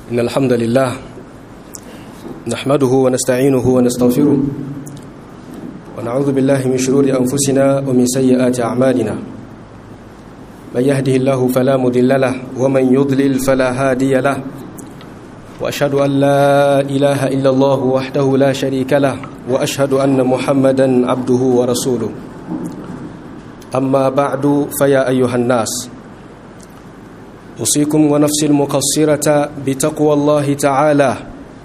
إن الحمد لله نحمده ونستعينه ونستغفره ونعوذ بالله من شرور أنفسنا ومن سيئات أعمالنا من يهده الله فلا مضل له ومن يضلل فلا هادي له وأشهد أن لا إله إلا الله وحده لا شريك له وأشهد أن محمدا عبده ورسوله أما بعد فيا أيها الناس أوصيكم ونفسي المقصرة بتقوى الله تعالى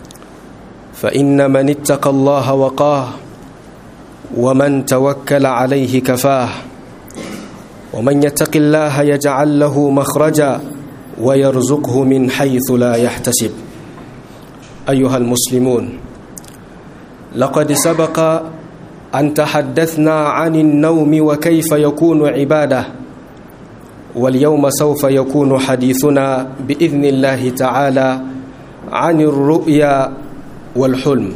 فإن من اتقى الله وقاه ومن توكل عليه كفاه ومن يتق الله يجعل له مخرجا ويرزقه من حيث لا يحتسب أيها المسلمون لقد سبق أن تحدثنا عن النوم وكيف يكون عبادة واليوم سوف يكون حديثنا بإذن الله تعالى عن الرؤيا والحلم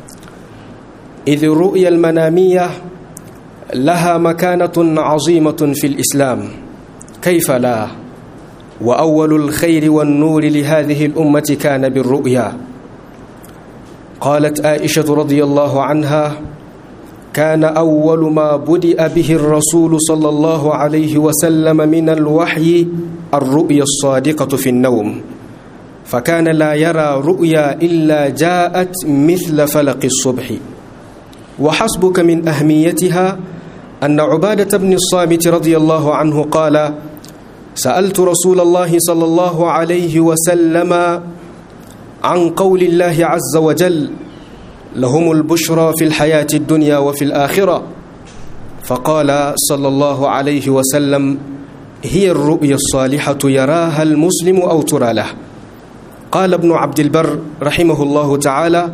إذ الرؤيا المنامية لها مكانة عظيمة في الإسلام كيف لا وأول الخير والنور لهذه الأمة كان بالرؤيا قالت عائشة رضي الله عنها كان أول ما بدأ به الرسول صلى الله عليه وسلم من الوحي الرؤيا الصادقة في النوم فكان لا يرى رؤيا إلا جاءت مثل فلق الصبح وحسبك من أهميتها أن عبادة بن الصامت رضي الله عنه قال سألت رسول الله صلى الله عليه وسلم عن قول الله عز وجل لهم البشرى في الحياة الدنيا وفي الآخرة فقال صلى الله عليه وسلم هي الرؤيا الصالحة يراها المسلم أو ترى له قال ابن عبد البر رحمه الله تعالى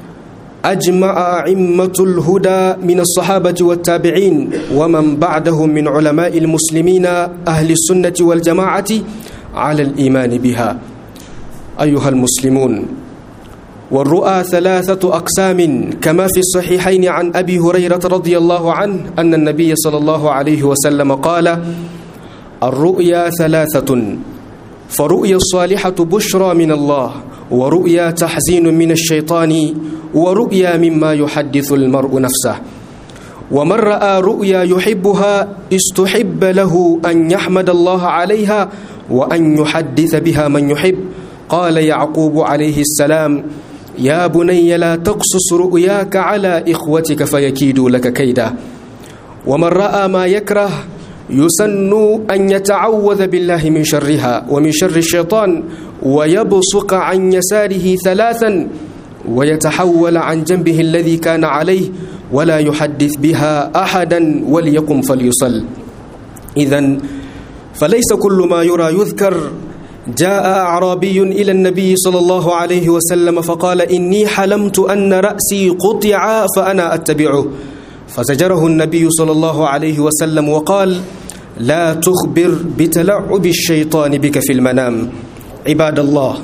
أجمع أئمة الهدى من الصحابة والتابعين ومن بعدهم من علماء المسلمين أهل السنة والجماعة على الإيمان بها أيها المسلمون والرؤى ثلاثة أقسام كما في الصحيحين عن أبي هريرة رضي الله عنه أن النبي صلى الله عليه وسلم قال الرؤيا ثلاثة فرؤيا الصالحة بشرى من الله ورؤيا تحزين من الشيطان ورؤيا مما يحدث المرء نفسه ومن رأى رؤيا يحبها استحب له أن يحمد الله عليها وأن يحدث بها من يحب قال يعقوب عليه السلام يا بني لا تقصص رؤياك على إخوتك فيكيدوا لك كيدا ومن رأى ما يكره يسن أن يتعوذ بالله من شرها ومن شر الشيطان ويبصق عن يساره ثلاثا ويتحول عن جنبه الذي كان عليه ولا يحدث بها أحدا وليقم فليصل إذا فليس كل ما يرى يذكر جاء أعرابي إلى النبي صلى الله عليه وسلم فقال إني حلمت أن رأسي قطع فأنا أتبعه فزجره النبي صلى الله عليه وسلم وقال لا تخبر بتلعب الشيطان بك في المنام عباد الله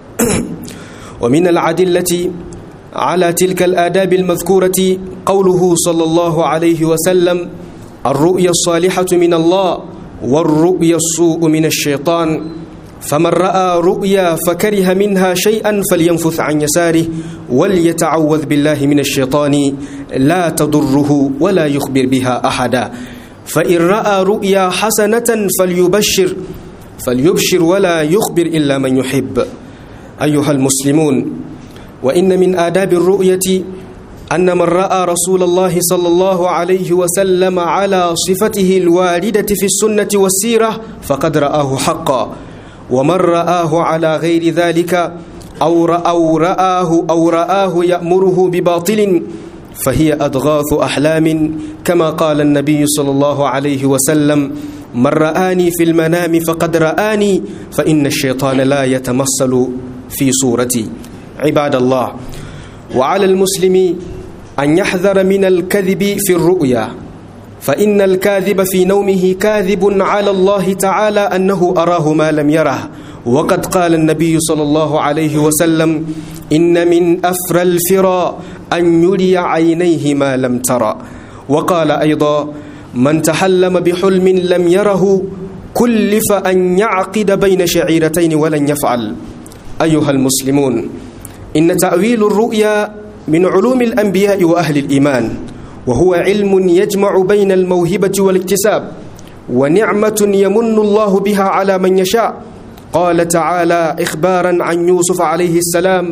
ومن العدلة على تلك الآداب المذكورة قوله صلى الله عليه وسلم الرؤيا الصالحة من الله والرؤيا السوء من الشيطان فمن رأى رؤيا فكره منها شيئا فلينفث عن يساره وليتعوذ بالله من الشيطان لا تضره ولا يخبر بها أحدا فإن رأى رؤيا حسنة فليبشر فليبشر ولا يخبر إلا من يحب أيها المسلمون وإن من آداب الرؤية أن من رأى رسول الله صلى الله عليه وسلم على صفته الواردة في السنة والسيرة فقد رآه حقا ومن رآه على غير ذلك أو أو رآه أو رآه يأمره بباطل فهي أضغاث أحلام كما قال النبي صلى الله عليه وسلم من رآني في المنام فقد رآني فإن الشيطان لا يتمثل في صورتي عباد الله وعلى المسلم أن يحذر من الكذب في الرؤيا فإن الكاذب في نومه كاذب على الله تعالى أنه أراه ما لم يره وقد قال النبي صلى الله عليه وسلم إن من أفرى الفرى أن يري عينيه ما لم ترى وقال أيضا من تحلم بحلم لم يره كلف أن يعقد بين شعيرتين ولن يفعل أيها المسلمون إن تأويل الرؤيا من علوم الأنبياء وأهل الإيمان وهو علم يجمع بين الموهبة والاكتساب ونعمة يمن الله بها على من يشاء قال تعالى إخبارا عن يوسف عليه السلام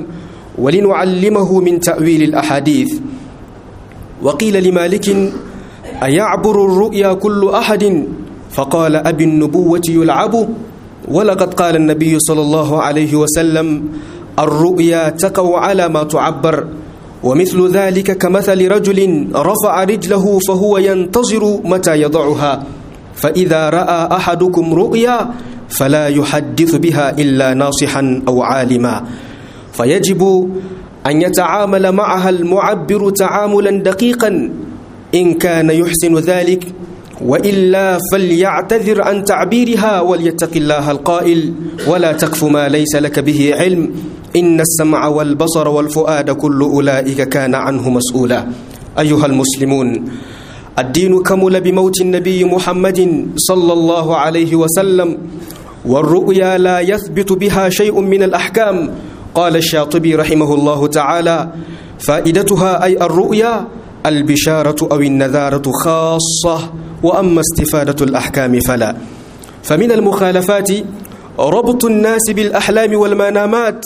ولنعلمه من تأويل الأحاديث وقيل لمالك أيعبر الرؤيا كل أحد فقال أبي النبوة يلعب ولقد قال النبي صلى الله عليه وسلم الرؤيا تقع على ما تعبر ومثل ذلك كمثل رجل رفع رجله فهو ينتظر متى يضعها فإذا رأى أحدكم رؤيا فلا يحدث بها إلا ناصحا أو عالما فيجب أن يتعامل معها المعبر تعاملا دقيقا إن كان يحسن ذلك وإلا فليعتذر عن تعبيرها وليتق الله القائل ولا تقف ما ليس لك به علم إن السمع والبصر والفؤاد كل أولئك كان عنه مسؤولا أيها المسلمون الدين كمل بموت النبي محمد صلى الله عليه وسلم والرؤيا لا يثبت بها شيء من الأحكام قال الشاطبي رحمه الله تعالى فائدتها أي الرؤيا البشارة أو النذارة خاصة وأما استفادة الأحكام فلا فمن المخالفات ربط الناس بالأحلام والمنامات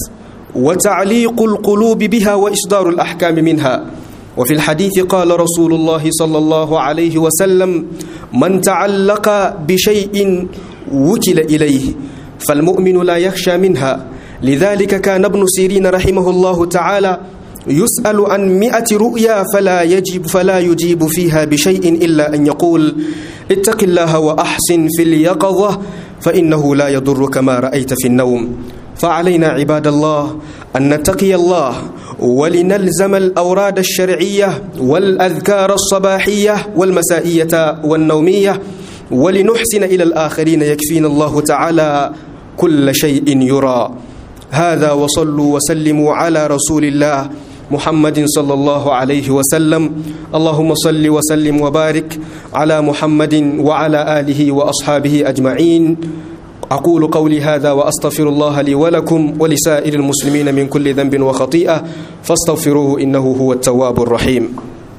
وتعليق القلوب بها وإصدار الأحكام منها وفي الحديث قال رسول الله صلى الله عليه وسلم من تعلق بشيء وكل إليه فالمؤمن لا يخشى منها لذلك كان ابن سيرين رحمه الله تعالى يسأل عن مئة رؤيا فلا يجب فلا يجيب فيها بشيء إلا أن يقول اتق الله وأحسن في اليقظة فإنه لا يضرك ما رأيت في النوم فعلينا عباد الله أن نتقي الله ولنلزم الأوراد الشرعية والأذكار الصباحية والمسائية والنومية ولنحسن إلى الآخرين يكفينا الله تعالى كل شيء يرى هذا وصلوا وسلموا على رسول الله محمد صلى الله عليه وسلم اللهم صل وسلم وبارك على محمد وعلى آله وأصحابه أجمعين أقول قولي هذا وأستغفر الله لي ولكم ولسائر المسلمين من كل ذنب وخطيئة فاستغفروه إنه هو التواب الرحيم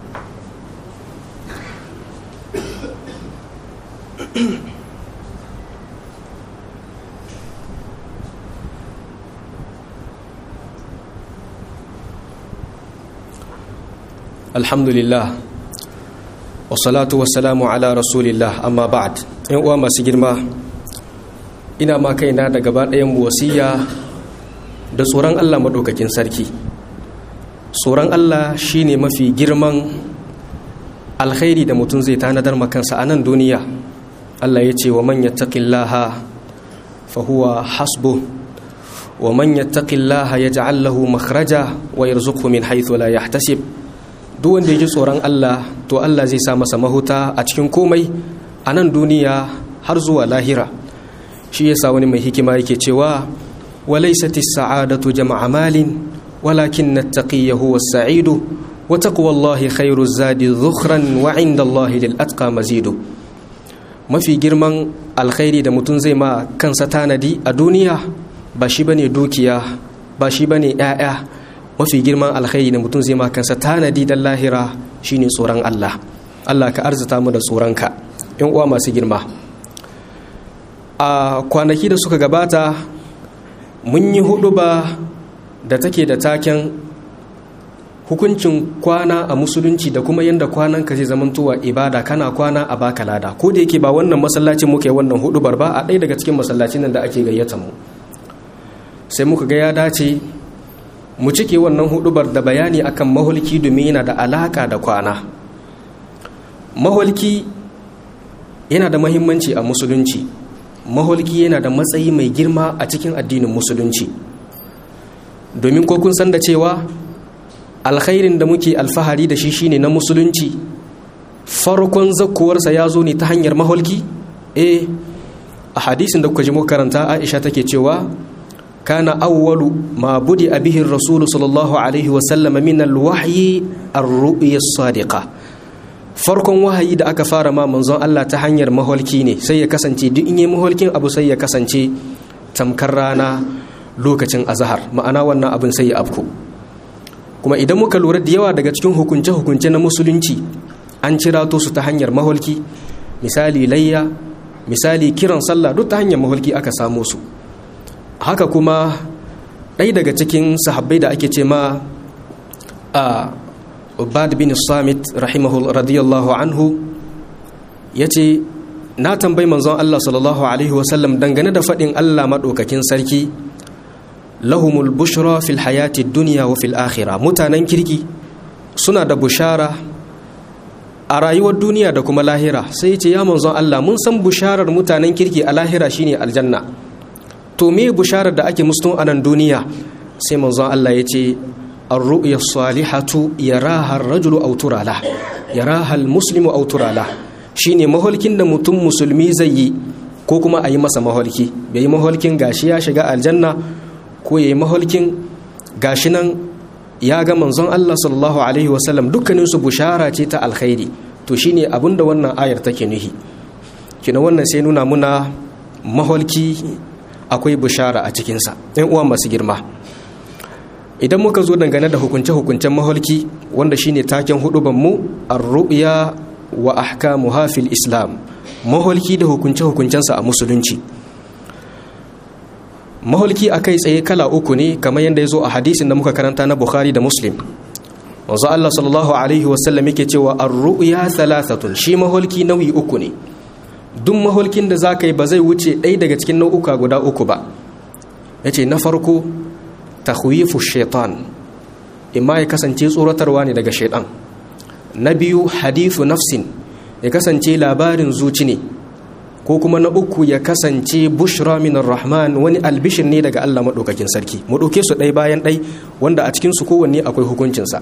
alhamdulillah wasalatu wasalamu ala rasulillah amma ba'd yan uwa masu girma ina ma kaina da gaba ɗayan wasiya da tsoron Allah maɗaukakin sarki tsoron Allah shine mafi girman alkhairi da mutum zai tanadar makansa a nan duniya Allah ya ce wa man yattaqillaha fa huwa hasbu wa man yattaqillaha yaj'al lahu makhraja wa yarzuqhu min haythu la yahtasib duk wanda ya ji tsoron Allah to Allah zai sa masa mahuta a cikin komai a nan duniya har zuwa lahira shi yasa wani mai hikima yake cewa walaysat as-sa'adatu jama'a malin walakin at-taqiyyu huwa as-sa'idu wa taqwallahi khairu zadi dhukhran wa 'inda Allah lil atqa mazidu mafi girman alkhairi da mutum zai ma kansa tanadi a duniya ba shi bane dukiya ba shi bane 'ya'ya mafi girman alkhairi da mutum zai kansa tanadi dan lahira shine tsoron Allah Allah ka arzuta mu da tsoronka yan uwa masu girma a kwanaki da suka gabata mun yi hudu ba da take da taken hukuncin kwana a musulunci da kuma yadda kwanan ka zai zamantowa ibada kana kwana a baka lada ko da yake ba wannan masallacin muke wannan hudubar ba a ɗaya daga cikin masallacin nan da ake gayyata mu sai muka ga ya dace mu cike wannan hudubar da bayani akan mahulki domin yana da alaka da kwana mahulki yana da mahimmanci a musulunci mahulki yana da matsayi mai girma a cikin addinin musulunci domin ko kun san da cewa alkhairin da muke alfahari da shi shine na musulunci farkon zakkuwarsa ya zo ne ta hanyar mahulki eh a hadisin da kuka ji muka karanta aisha take cewa كان أول ما بدأ به الرسول صلى الله عليه وسلم من الوحي الرؤيا الصادقة farkon wahayi da aka fara ma manzon Allah ta hanyar maholki ne sai ya kasance duk in yi maholkin abu sai ya kasance tamkar rana lokacin azahar ma'ana wannan abin sai ya afko kuma idan muka lura da yawa daga cikin hukunce-hukunce na musulunci an cirato su ta hanyar maholki misali layya misali kiran sallah duk ta hanyar maholki aka samo su haka kuma ɗaya daga cikin sahabbai da ake ce ma a ubad bin samit rahimahu radiyallahu anhu ya ce na tambayi manzon Allah sallallahu alaihi wasallam dangane da faɗin Allah maɗaukakin sarki lahumul bushra fil hayati duniya wa fil akhirah mutanen kirki suna da bushara a rayuwar duniya da kuma lahira sai ce ya manzon Allah mun san busharar mutanen kirki a lahira shine aljanna to me busharar da ake musu a nan duniya sai manzon Allah ya ce ar-ru'ya salihatu yaraha ar-rajulu aw turala yaraha al-muslimu aw turala shine maholkin da mutum musulmi zai yi ko kuma a yi masa maholki bai yi maholkin gashi ya shiga aljanna ko ya yi maholkin gashi nan ya ga manzon Allah sallallahu alaihi wasallam dukkanin su bushara ce ta alkhairi to shine abinda wannan ayar take nuhi kina wannan sai nuna muna maholki akwai bushara a cikinsa ɗan uwa masu girma idan muka zo dangane da hukunce-hukuncen maholki wanda shine taken huduban mu ar-ru'ya wa ahkamuha fil islam maholki da hukunce-hukuncensa a musulunci maholki a kai tsaye kala uku ne kamar yadda ya zo a hadisin da muka karanta na bukhari da muslim wanzu allah sallallahu alaihi wasallam yake cewa ar-ru'ya thalathatun shi maholki nau'i uku ne duk maholkin da za ka yi ba zai wuce ɗaya daga cikin nau'uka guda uku ba ya ce na farko tahwifu shaitan imma ya kasance tsoratarwa ne daga shaitan na biyu hadithu nafsin ya kasance labarin zuci ne ko kuma na uku ya kasance bushra minar rahman wani albishir ne daga allah maɗaukakin sarki mu ɗauke su ɗai bayan ɗai wanda a cikinsu kowanne akwai hukuncinsa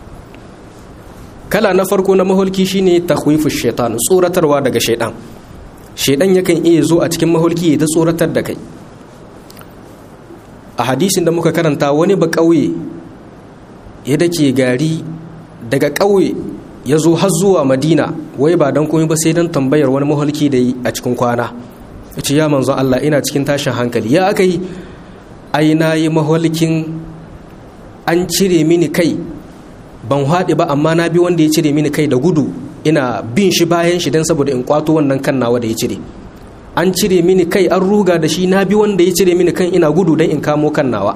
kala na farko na maholki shine tahwifu shaitan tsoratarwa daga shaitan shaidan yakan iya zo a cikin maholki ya tsoratar da kai a hadisin da muka karanta wani ba ƙauye ya dake gari daga ƙauye ya zo har zuwa madina wai ba don komai ba sai don tambayar wani maholki da yi a cikin kwana ya ce ya manzon Allah ina cikin tashin hankali ya aka yi ai na yi maholkin an cire mini kai ban haɗe ba amma na bi wanda ya cire mini kai da gudu ina bin shi bayan shi don saboda in kwato wannan kan nawa da ya cire an cire mini kai an ruga da shi na bi wanda ya cire mini kan ina gudu don in kamo kan nawa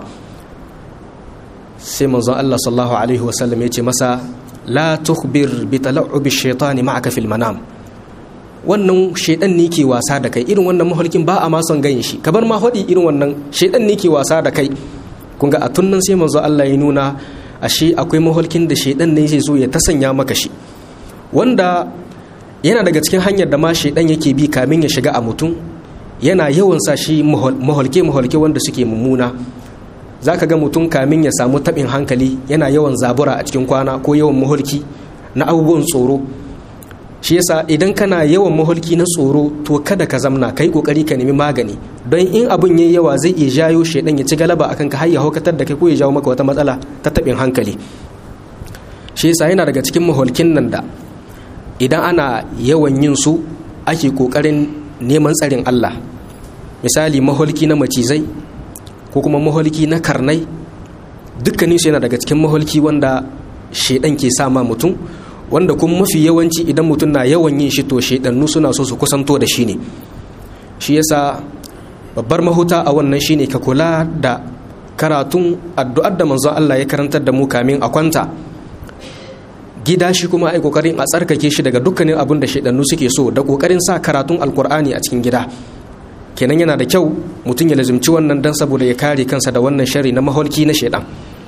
sai manzon Allah sallallahu alaihi wasallam ya ce masa la tukhbir bi tala'ubi shaitani ma'aka fil manam wannan shaidan ne ke wasa da kai irin wannan mahalkin ba a ma son ganin shi kabar ma hodi irin wannan shaidan ne ke wasa da kai kun ga a tunnan sai manzon Allah ya nuna ashe akwai mahalkin da shaidan ne zai zo ya tasanya maka shi wanda yana daga cikin hanyar da ma shaidan yake bi kamin ya shiga a mutum yana yawan sa shi maholke-maholke wanda suke mummuna za ka ga mutum kamin ya samu taɓin hankali yana yawan zabura a cikin kwana ko yawan maholki na abubuwan tsoro shi yasa idan kana yawan maholki na tsoro to kada ka zamna kai kokari ka nemi magani don in abin yayi yawa zai iya jayo shaidan ya ci galaba akan ka har ya haukatar da kai ko ya jawo maka wata matsala ta taɓin hankali shi yasa yana daga cikin maholkin nan da idan ana yawan yin su ake kokarin neman tsarin Allah misali maholki na macizai ko kuma maholki na karnai dukkanin su yana daga cikin maholki wanda shedan ke sama mutum wanda kuma mafi yawanci idan mutum na yawan yin shi to shedannu suna so su kusanto da shi ne shi yasa babbar mahuta a wannan shine ka kula da karatun addu'ar da manzon Allah ya karantar da mu kamin a kwanta gida shi kuma ai kokarin a tsarkake shi daga dukkanin abin da shaidannu suke so da kokarin sa karatun alkur'ani a cikin gida kenan yana da kyau mutum ya lazimci wannan dan saboda ya kare kansa da wannan shari na maholki na shaidan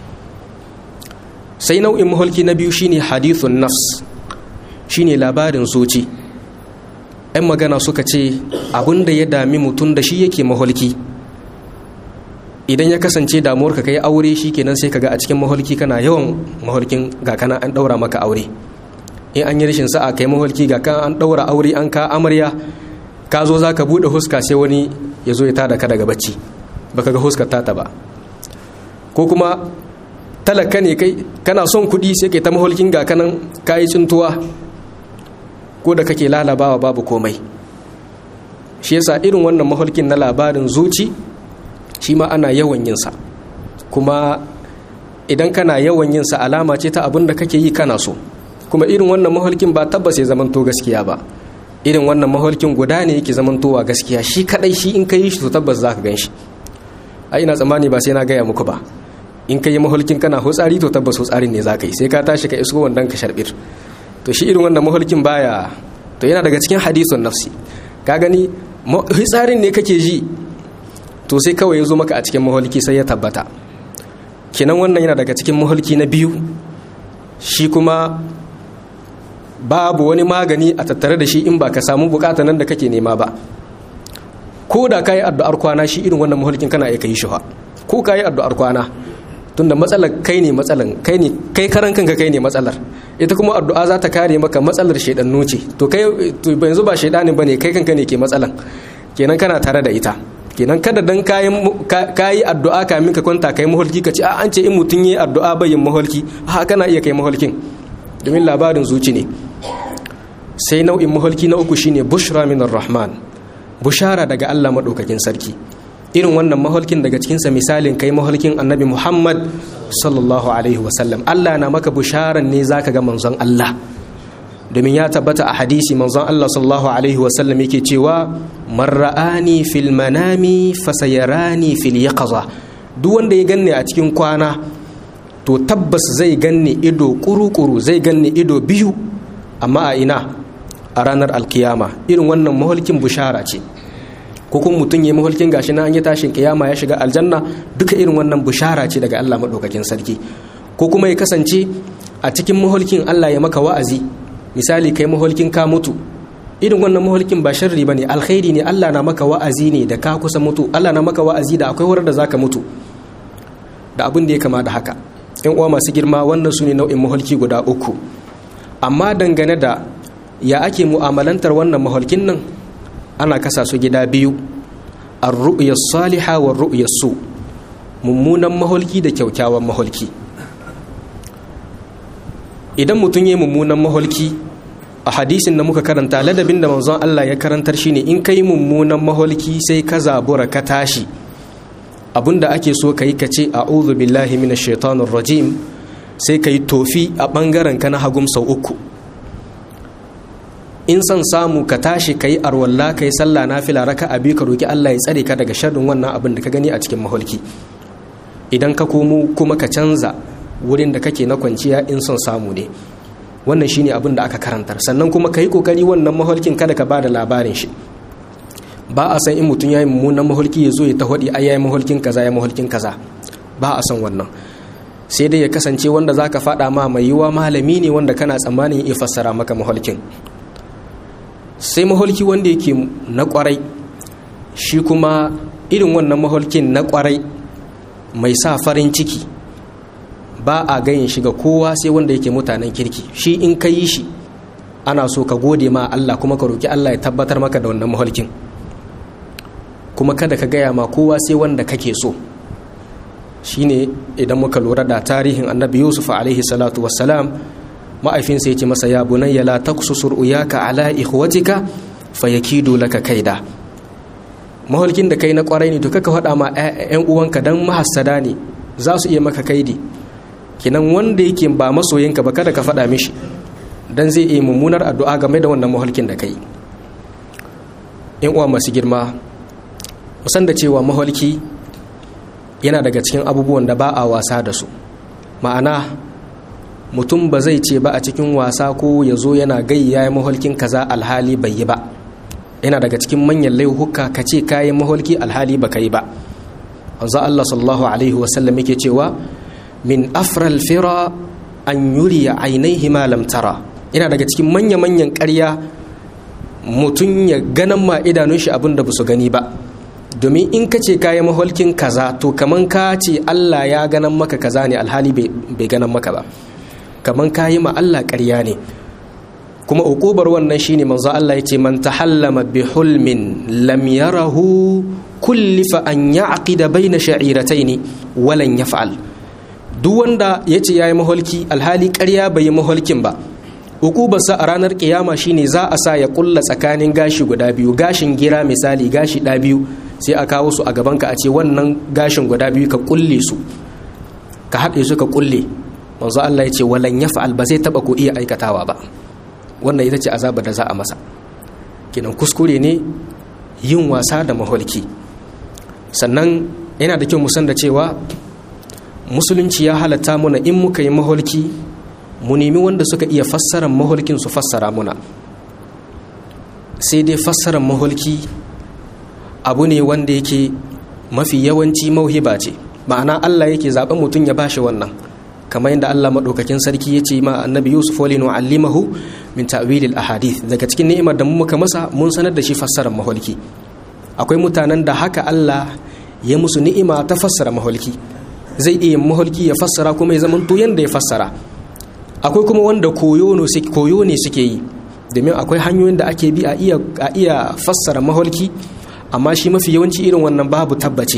sai nau'in maholki na biyu shine hadithun nafs shine labarin zuci yan magana suka ce abin da ya dami mutum da shi yake maholki idan ya kasance damuwar ka kai aure shi kenan sai kaga a cikin maholki kana yawan maholkin ga kana an daura maka aure in an yi rashin sa'a kai maholki ga kan an daura aure an ka amarya ka zo za ka buɗe huska sai wani ya zo ya tada ka daga bacci baka ga huskar tata ba ko kuma talaka ne kai kana son kuɗi sai kai ta maholkin ga kanan kayi cintuwa ko da kake lalabawa babu komai shi yasa irin wannan maholkin na labarin zuci shi ma ana yawan yin sa kuma idan kana yawan yin sa alama ce ta abin da kake yi kana so kuma irin wannan maholkin ba tabbas ya zamanto gaskiya ba irin wannan maholkin guda ne yake zamantowa gaskiya shi kadai shi in ka yi shi to tabbas za ka gan shi a ina tsammani ba sai na gaya muku ba in ka yi maholkin kana hutsari to tabbas hutsarin ne za ka yi sai ka tashi ka isko wandan ka sharbir to shi irin wannan maholkin baya to yana daga cikin hadisun nafsi ka gani hitsarin ne kake ji to sai kawai ya zo maka a cikin maholki sai ya tabbata kinan wannan yana daga cikin maholki na biyu shi kuma babu wani magani a tattare da shi in ba ka samu bukata nan da kake nema ba ko da ka yi addu'ar kwana shi irin wannan maholkin kana iya yi shuha ko ka yi addu'ar kwana tunda matsalar kai ne matsalar kai ne kai karan kanka kai ne matsalar ita kuma addu'a za ta kare maka matsalar shaidannu ce to kai yanzu ba shaidani bane kai kanka ne ke matsalan kenan kana tare da ita kenan kada dan kayi addu'a kamin ka kwanta kai maholki ka ce a an ce in mutum yi addu'a bayin maholki ha kana iya kai maholkin domin labarin zuci ne sai nau'in maholki na uku shine bushra minar rahman bushara daga Allah madaukakin sarki irin wannan maholkin daga cikinsa misalin kai maholkin annabi muhammad sallallahu alaihi wasallam allah na maka busharan ne zaka ga manzon allah domin ya tabbata a hadisi manzon allah sallallahu alaihi wasallam yake cewa man ra'ani fil manami fasayarani fil yaqaza duk wanda ya ganni a cikin kwana to tabbas zai ganni ido kuru-kuru zai ganni ido biyu amma a ina a ranar alkiyama irin wannan maholkin bushara ce ko kuma mutum ya mahulkin gashi na an yi tashin kiyama ya shiga aljanna duka irin wannan bushara ce daga Allah maɗaukakin sarki ko kuma ya kasance a cikin mahulkin Allah ya maka wa'azi misali kai mahulkin ka mutu irin wannan mahulkin ba sharri bane alkhairi ne Allah na maka wa'azi ne da ka kusa mutu Allah na maka wa'azi da akwai wurin da zaka mutu da abin da ya kama da haka yan uwa masu girma wannan su ne nau'in mahulki guda uku amma dangane da ya ake mu'amalantar wannan mahulkin nan ana kasa su gida biyu ar-ru'ya saliha wa ru'ya su mummunan maholki da kyaukyawan maholki idan mutum ya mummunan maholki a hadisin da muka karanta ladabin da manzon Allah ya karantar shine in kai mummunan maholki sai ka zabura ka tashi abinda ake so ka yi ka ce a'udhu billahi minash shaitanir rajim sai ka yi tofi a bangaren ka na hagum sau uku in son samu ka tashi ka yi arwalla ka yi sallah na fila raka abi ka roki Allah ya tsare ka daga sharrin wannan abin da ka gani a cikin maholki idan ka komo kuma ka canza wurin da kake na kwanciya in son samu ne wannan shine abin da aka karantar sannan kuma ka yi kokari wannan maholkin kada ka bada labarin shi ba a san in mutum ya yi mummunan maholki ya zo ya ta hudi ai yayi maholkin kaza ya maholkin kaza ba a san wannan sai dai ya kasance wanda zaka faɗa ma mai yiwa malami ne wanda kana tsammanin ya fassara maka maholkin sai maholki wanda yake na kwarai shi kuma irin wannan maholkin na kwarai mai sa farin ciki ba a gayin shiga kowa sai wanda yake mutanen kirki shi in ka yi shi ana so ka gode ma Allah kuma ka roki Allah ya tabbatar maka da wannan maholkin kuma kada ka gaya ma kowa sai wanda kake so shine idan muka lura da tarihin annabi yusuf alaihi salatu wassalam ma'aifinsa ya ce masa ya bunayya la taqsusur uyaka ala ikhwatika fayakidu laka kaida maholkin da kai na kwarai ne to kaka faɗa ma ƴan uwanka dan mahassada ne za su iya maka kaidi kinan wanda yake ba masoyinka ba kada ka faɗa mishi dan zai iya mummunar addu'a game da wannan maholkin da kai ƴan uwa masu girma musan da cewa maholki yana daga cikin abubuwan da ba a wasa da su ma'ana mutum ba zai ce ba a cikin wasa ko ya zo yana gayya ya maholkin kaza alhali bai yi ba yana daga cikin manyan laihuka ka ce kayan maholki alhali ba ka yi ba wanzu Allah sallallahu alaihi wasallam yake cewa min afral fira an yuriya ainihi malam tara yana daga cikin manya-manyan karya mutum ya ganan ma idanun shi abin da ba su gani ba domin in ka ce kayan maholkin kaza to kaman ka ce Allah ya ganan maka kaza ne alhali bai ganan maka ba kaman ka yi ma Allah ƙarya ne kuma uƙubar wannan shine manzo Allah yace man tahallama bi hulmin lam yarahu kullifa an ya'qida baina sha'irataini walan yaf'al duk wanda yace yayi maholki alhali ƙarya bai yi maholkin ba uƙubarsa a ranar kiyama shine za a sa ya kulla tsakanin gashi guda biyu gashin gira misali gashi ɗa biyu sai a kawo su a gaban ka a ce wannan gashin guda biyu ka kulle su ka haɗe su ka kulle manzo Allah ya ce walan yaf'al ba zai taba ko iya aikatawa ba wannan ita ce azaba da za a masa kenan kuskure ne yin wasa da maholki sannan yana da kyau mu san da cewa musulunci ya halatta muna in muka yi maholki mu nemi wanda suka iya fassara maholkin su fassara muna sai dai fassarar maholki abu ne wanda yake mafi yawanci mauhiba ce ma'ana Allah yake zaɓen mutum ya bashi wannan kamar yadda Allah maɗaukakin sarki ya ce ma annabi Yusuf wali nu'allimahu min ta'wilil ahadith daga cikin ni'imar da mu muka masa mun sanar da shi fassarar maholki akwai mutanen da haka Allah ya musu ni'ima ta fassara maholki zai iya maholki ya fassara kuma ya zama to yanda ya fassara akwai kuma wanda koyo ne suke yi domin akwai hanyoyin da ake bi a iya fassara maholki amma shi mafi yawanci irin wannan babu tabbaci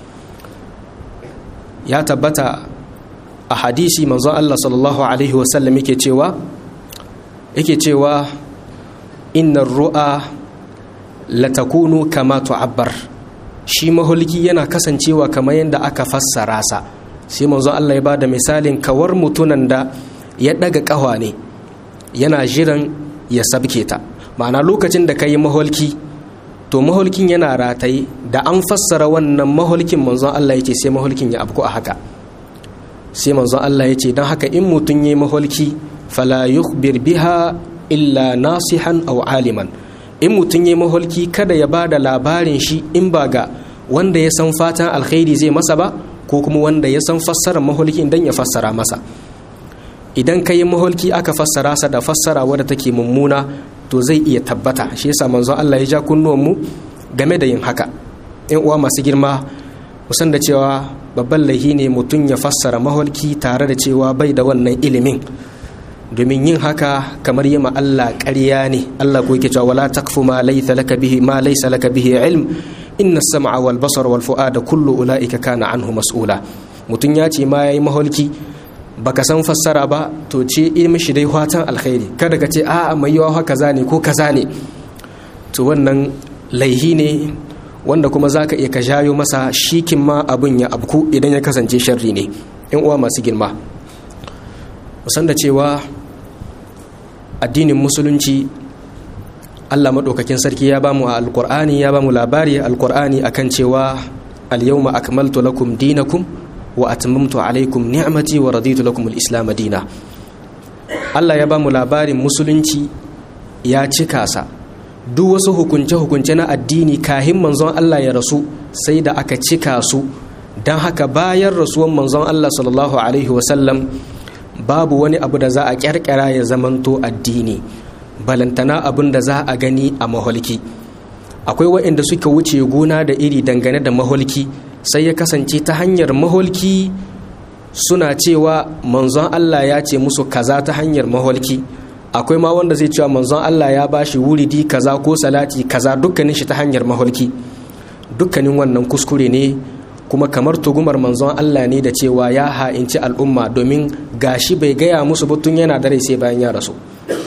ya tabbata a hadisi manzon Allah sallallahu alaihi wasallam yake cewa yake cewa innar ru'a latakunu kama tu'abbar shi maholki yana kasancewa kamar yadda aka fassara sa sai manzon Allah ya bada misalin kawar mutunan da ya daga kawa ne yana jiran ya sabke ta ma'ana lokacin da ka yi maholki to maholkin yana rataye da an fassara wannan maholkin manzon Allah ya ce sai maholkin ya abku a haka sai manzon Allah ya ce don haka in mutum ya yi maholki fala yukhbir biha illa nasihan aw aliman in mutum ya yi maholki kada ya ba da labarin shi in ba ga wanda ya san fatan alkhairi zai masa ba ko kuma wanda ya san fassarar maholkin dan ya fassara masa idan ka yi maholki aka fassara sa da fassara wadda take mummuna to zai iya tabbata shi yasa manzon Allah ya ja kunnuwanmu game da yin haka in uwa masu girma musan da cewa babban laihi ne mutum ya fassara maholki tare da cewa bai da wannan ilimin domin yin haka kamar yi ma Allah ƙarya ne Allah ko yake cewa wala takfu ma laysa laka bihi ma laysa laka bihi ilm inna as-sam'a wal basara wal fu'ada kullu ulaika kana anhu mas'ula mutum ya ce ma yayi maholki baka san fassara ba to ce mishi dai fatan alkhairi kada ka ce a'a mai yawa kaza ne ko kaza ne to wannan laihi ne wanda kuma zaka iya ka jayo masa shikin ma abun ya abku idan ya kasance sharri ne in uwa masu girma musan da cewa addinin musulunci Allah maɗaukakin sarki ya bamu a alƙur'ani ya bamu labari alƙur'ani akan cewa al-yawma akmaltu lakum dinakum wa atmamtu alaikum ni'mati wa raditu lakum al-islam dina Allah ya bamu labarin musulunci ya cika sa duk wasu hukunce hukunce na addini kahin manzon Allah ya rasu sai da aka cika su dan haka bayan rasuwan manzon Allah sallallahu alaihi wa sallam babu wani abu da za a kyarkyara ya zamanto addini balantana abin da za a gani a maholki akwai waɗanda suka wuce gona da iri dangane da maholki sai ya kasance ta hanyar maholki suna cewa manzon Allah ya ce musu kaza ta hanyar maholki akwai ma wanda zai cewa manzon Allah ya bashi wuridi kaza ko salati kaza dukkanin shi ta hanyar maholki dukkanin wannan kuskure ne kuma kamar tugumar manzon Allah ne da cewa ya ha'inci al'umma domin gashi bai gaya musu butun yana da rai sai bayan ya rasu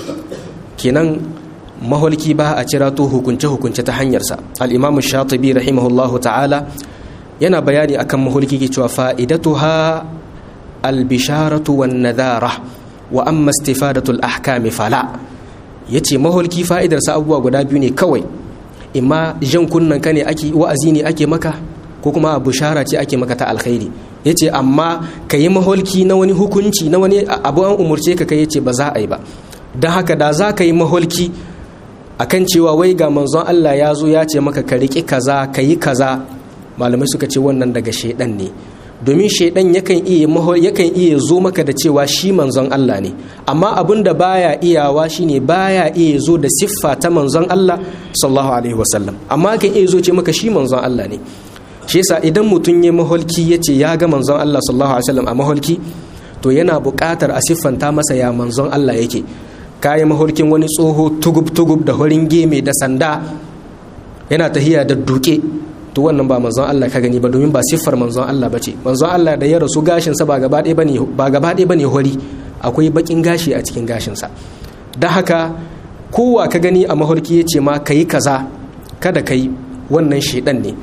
kenan maholki ba a cira to hukunce-hukunce ta hanyarsa al'imamu shatibi rahimahullahu ta'ala yana bayani akan maholki ke cewa fa'idatuha albisharatu wan nadara wa amma istifadatul ahkami fala yace maholki fa'idarsa abubuwa guda biyu ne kawai imma jan kunnan ka ne ake wa'azi ne ake maka ko kuma bishara ce ake maka ta alkhairi yace amma ka yi maholki na wani hukunci na wani abu an umurce ka kai yace ba za a yi ba don haka da za ka yi maholki akan cewa wai ga manzon Allah ya zo ya ce maka ka riƙi kaza ka yi kaza malamai suka ce wannan daga shaidan ne domin shaidan yakan iya yakan iya zo maka da cewa shi manzon Allah ne amma abin da baya iyawa shine baya iya zo da siffa ta manzon Allah sallallahu alaihi wasallam amma kan iya zo ce maka shi manzon Allah ne shi yasa idan mutum ya maholki ya ce ya ga manzon Allah sallallahu alaihi wasallam a maholki to yana buƙatar a siffanta masa ya manzon Allah yake kayi maholkin wani tsoho tugub-tugub da horin geme da sanda yana tahiya da duke to wannan ba manzon Allah ka gani ba domin ba siffar manzon Allah ba ce manzon Allah da ya rasu gashinsa ba gaba ɗaya bane ba gaba ɗaya bane hori akwai bakin gashi a cikin gashinsa da haka kowa ka gani a maholki ya ce ma kayi kaza kada kai wannan shedan ne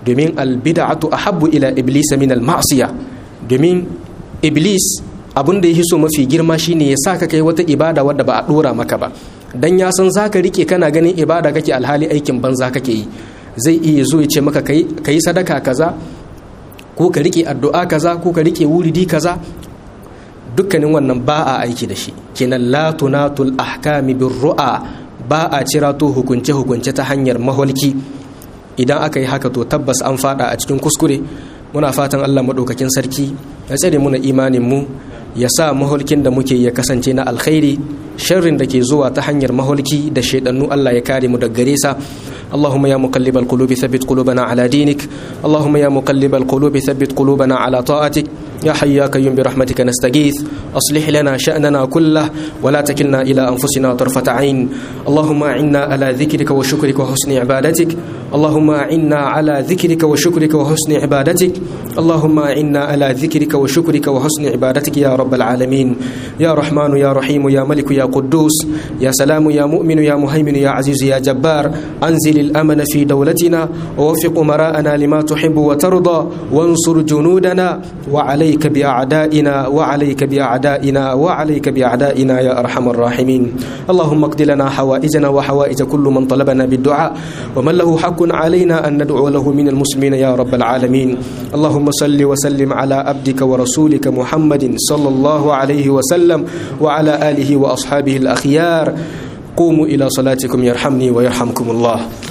domin albid'atu ahabbu ila iblis min al-ma'siya domin iblis abin da ya so mafi girma shine ya saka kai wata ibada wadda ba a dora maka ba dan ya san zaka rike kana ganin ibada kake alhali aikin banza kake yi zai iya zo ya ce maka kai sadaka kaza ko ka rike addu'a kaza ko ka rike wuridi kaza dukkanin wannan ba a aiki da shi kenan la tunatul ahkami bir ru'a ba a cirato hukunce hukunce ta hanyar maholki idan aka yi haka to tabbas an fada a cikin kuskure muna fatan Allah madaukakin sarki ya tsare muna imanin mu ya sa maholkin da muke ya kasance na alkhairi sharrin da ke zuwa ta hanyar maholki da shaidannu Allah ya kare mu daga gare sa اللهم يا مقلب القلوب ثبت قلوبنا على دينك اللهم يا مقلب القلوب ثبت قلوبنا على طاعتك يا حي يا قيوم برحمتك نستغيث أصلح لنا شأننا كله ولا تكلنا إلى أنفسنا طرفة عين اللهم أعنا على ذكرك وشكرك وحسن عبادتك اللهم أعنا على ذكرك وشكرك وحسن عبادتك اللهم أعنا على ذكرك وشكرك وحسن عبادتك يا رب العالمين يا رحمن يا رحيم يا ملك يا قدوس يا سلام يا مؤمن يا مهيمن يا عزيز يا جبار أنزل الأمن في دولتنا ووفق مراءنا لما تحب وترضى وانصر جنودنا وعليك بأعدائنا وعليك بأعدائنا وعليك بأعدائنا يا أرحم الراحمين اللهم اقض لنا حوائجنا وحوائج كل من طلبنا بالدعاء ومن له حق علينا أن ندعو له من المسلمين يا رب العالمين اللهم صل وسلم على عبدك ورسولك محمد صلى الله عليه وسلم وعلى آله وأصحابه الأخيار قوموا إلى صلاتكم يرحمني ويرحمكم الله